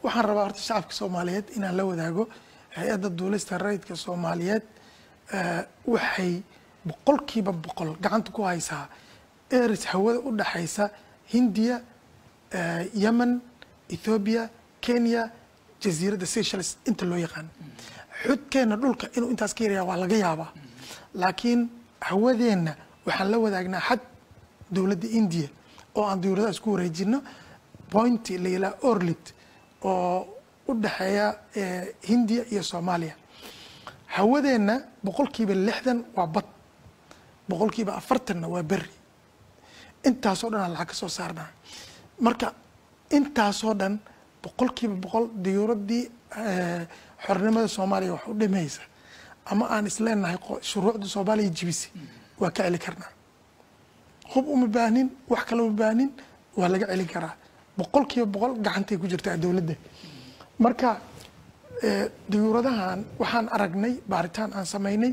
waxaan rabaa horta shacabka soomaaliyeed inaan la wadaago hay-adda duulista rayidka soomaaliyeed waxay boqolkiiba boqol gacanta ku haysaa eris hawada u dhaxaysa hindiya yemen ethoobiya kenya jasiiradda seychelles inta loo yaqaan xudkeenna dhulka inuu intaas ka yaryaa waa laga yaabaa laakiin hawadeenna waxaan la wadaagnaa xad dowladda indiya oo aan diyuuradaha isku wareejino pointi la yilaa orlit oo u dhexeeya hindiya iyo soomaaliya hawadeenna boqolkiiba lixdan waa bad boqolkiiba afartanna waa beri intaasoo dhan aan lacag ka soo saarnaa marka intaasoo dhan boqolkiiba boqol diyuuraddii xornimada soomaaliya wax u dhimaysa ama aan isleenahay shuruucda soomaaliya jibisi waa ka celi karnaa hub uma baahnin wax kale uma baahnin waa laga celin karaa boqolkiiba boqol gacantay ku jirtaa dowladda marka diyuuradahan waxaan aragnay baaritaan aan samaynay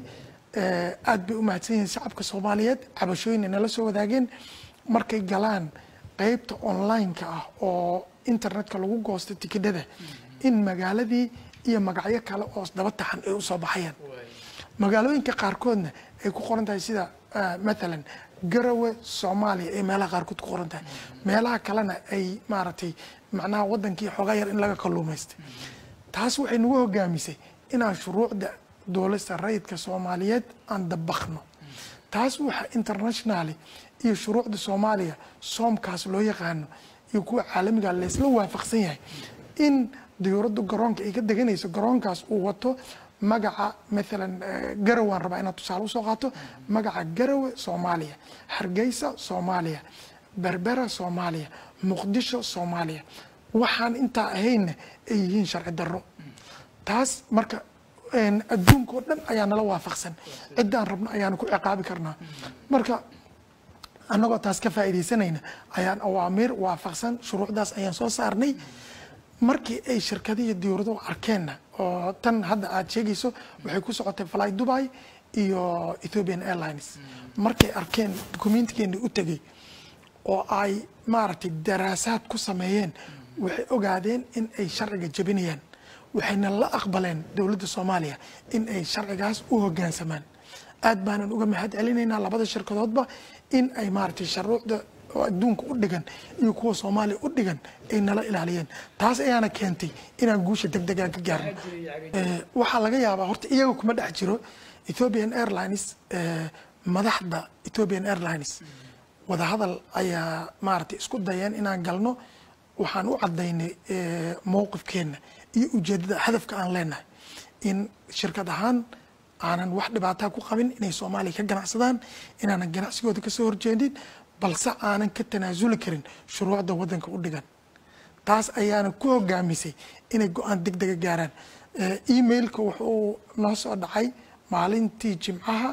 aad bay u mahadsan yihiin shacabka soomaaliyeed cabashooyin nala soo wadaageen markay galaan qeybta online-ka ah oo internetka lagu goosto tikidhada in magaaladii iyo magacyo kale oo daba taxan ay usoo baxayaan magaalooyinka qaarkoodna ay ku qoran tahay sida mathalan garawe soomaaliya ay meelaha qaarkood ku qoran tahay meelaha kalena ay maaragtay macnaha wadankii xoogaa yar in laga kalluumaystay taas waxay nagu hogaamisay inaan shuruucda dowlasta rayidka soomaaliyeed aan dabakno taas waxa internationally iyo shuruucda soomaaliya soomkaas loo yaqaano iyo kuwa caalamiga laysla waafaqsan yahay in diyuuraddu garoonka ay ka deganayso garoonkaas uu wato magaca maalan garow aan rabaa inaad tusaale usoo qaato magaca garowe soomaaliya hargeysa soomaaliya berbera soomaaliya muqdisho soomaaliya waxaan intaa ahaynna ay yihiin sharci darro taas marka adduunka oo dhan ayaa nala waafaqsan ciddaan rabno ayaanu ku ciqaabi karnaa marka annagoo taas ka faa'iidaysanayna ayaan awaamiir waafaqsan shuruucdaas ayaan soo saarnay markii ay shirkadihi diyuuraduhu arkeenna oo tan hadda aad sheegayso waxay ku socotay fly dubai iyo ethiopian airlines markay arkeen dukumentikeeni u tegey oo ay maaragtay daraasaad ku sameeyeen waxay ogaadeen in ay sharciga jebinayaan waxayna la aqbaleen dowladda soomaaliya in ay sharcigaas u hoggaansamaan aad baanan uga mahad celinaynaa labada shirkadoodba in ay maaragtay shuruucda oo adduunka u dhigan iyo kuwa soomaaliya u dhigan ay nala ilaaliyeen taas ayaana keentay inaan guusha deg degaa ka gaarno waxaa laga yaabaa horta iyaga kuma dhex jiro ethiopian airlines madaxda ethiopian airlines wadahadal ayaa maaragtay isku dayeen inaan galno waxaan u cadaynay mowqifkeenna iyo ujeedada hadafka aan leenahay in shirkad ahaan aanan wax dhibaataa ku qabin inay soomaaliya ka ganacsadaan inaanan ganacsigooda kasoo horjeedin balse aanan ka tanaasuli karin shuruucda wadanka u dhigan taas ayaana ku hogaamisay inay go-aan deg dega gaaraan emailka wuxuu noo soo dhacay maalintii jimcaha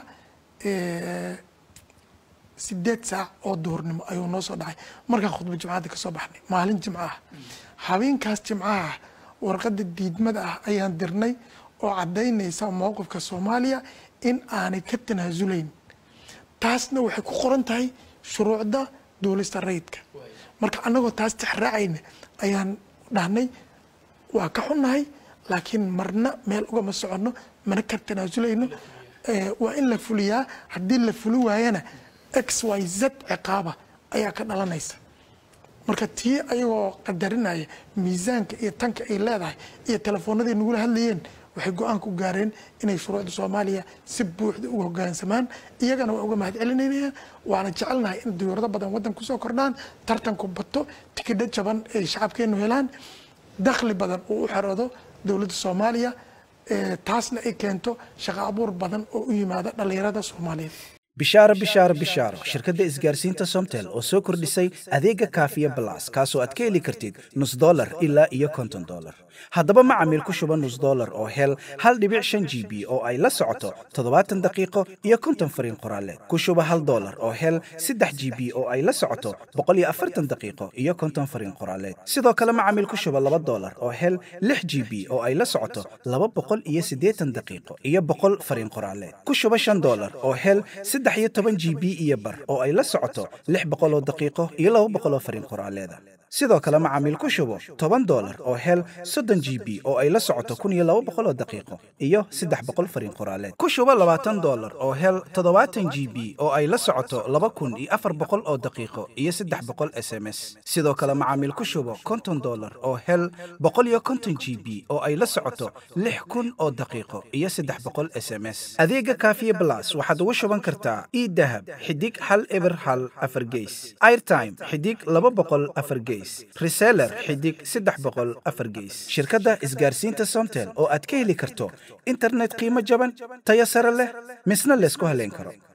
sideed saac oo duhurnimo ayuu noo soo dhacay markaan khudba jimcada kasoo baxnay maalin jimco ah habeenkaas jimcaha warqadda diidmada ah ayaan dirnay oo caddaynaysa mowqifka soomaaliya in aanay ka tanaasulayn taasna waxay ku qoran tahay shuruucda duulista rayidka marka annagoo taas tixraacayna ayaan dhahnay waa ka xunnahay laakiin marna meel ugama soconno mana ka tanaasulayno waa in la fuliyaa haddii la fuli waayana x y z ciqaaba ayaa ka dhalanaysa marka tii ayagoo qadarinaya miisaanka iyo tanka ay leedahay iyo telefoonadii nagula hadlayeen waxay go-aan ku gaareen inay shuruucda soomaaliya si buuxda uga hogaansamaan iyagana waa uga mahad celinayna waana jecelnahay in diyuurado badan waddan kusoo kordhaan tartanku bato tikidho jaban ay shacabkeenu helaan dakhli badan uu u xeroodo dowladda soomaaliya taasna ay keento shaqo abuur badan oo u yimaada dhallinyarada soomaaliyeed bishaaro bishaaro bishaaro shirkadda isgaarsiinta somtel oo soo kordhisay adeega kaafiya balas kaasoo aad ka heli kartid nus dolar ilaa iyo konton dolar haddaba macamiil ku shuba nus dolar oo hel hal dhibic shan g b oo ay la socoto toddobaatan daqiiqo iyo konton fariin qoraaleed ku shuba hal dolar oo hel saddex g b oo ay la socoto boqol iyo afartan daqiiqo iyo konton fariin qoraaleed sidoo kale macamiil ku shuba laba dolar oo hel lix g b oo ay la socoto laba boqol iyo siddeetan daqiiqo iyo boqol fariin qoraaleed ku shuba shan dolar oo hel saddex iyo toban g b iyo bar oo ay la socoto lix boqol oo daqiiqo iyo laba boqol oo fariin qoraaleeda sidoo kale macaamiil ku shubo toban dolar oo hel soddon g b oo ay la socoto kun iyo laba boqol oo daqiiqo iyo saddex boqol fariin qoraaleed ku shubo labaatan dolar oo hel toddobaatan g b oo ay la socoto laba kun iyo afar boqol oo daqiiqo iyo saddex boqol s m s sidoo kale macaamiil ku shubo konton dolar oo hel boqol iyo konton g b oo ay la socoto lix kun oo daqiiqo iyo saddex boqol s m s adeega kaafiye blas waxaad ugu shuban kartaa idahab xidig hal eber hal afar geys airtime xidig laba boqol afar geys reseller xidig saddex boqol afar geys shirkadda isgaarsiinta somtel oo aad ka heli karto internet qiimo jaban tayo sare leh misna laysku haleyn karo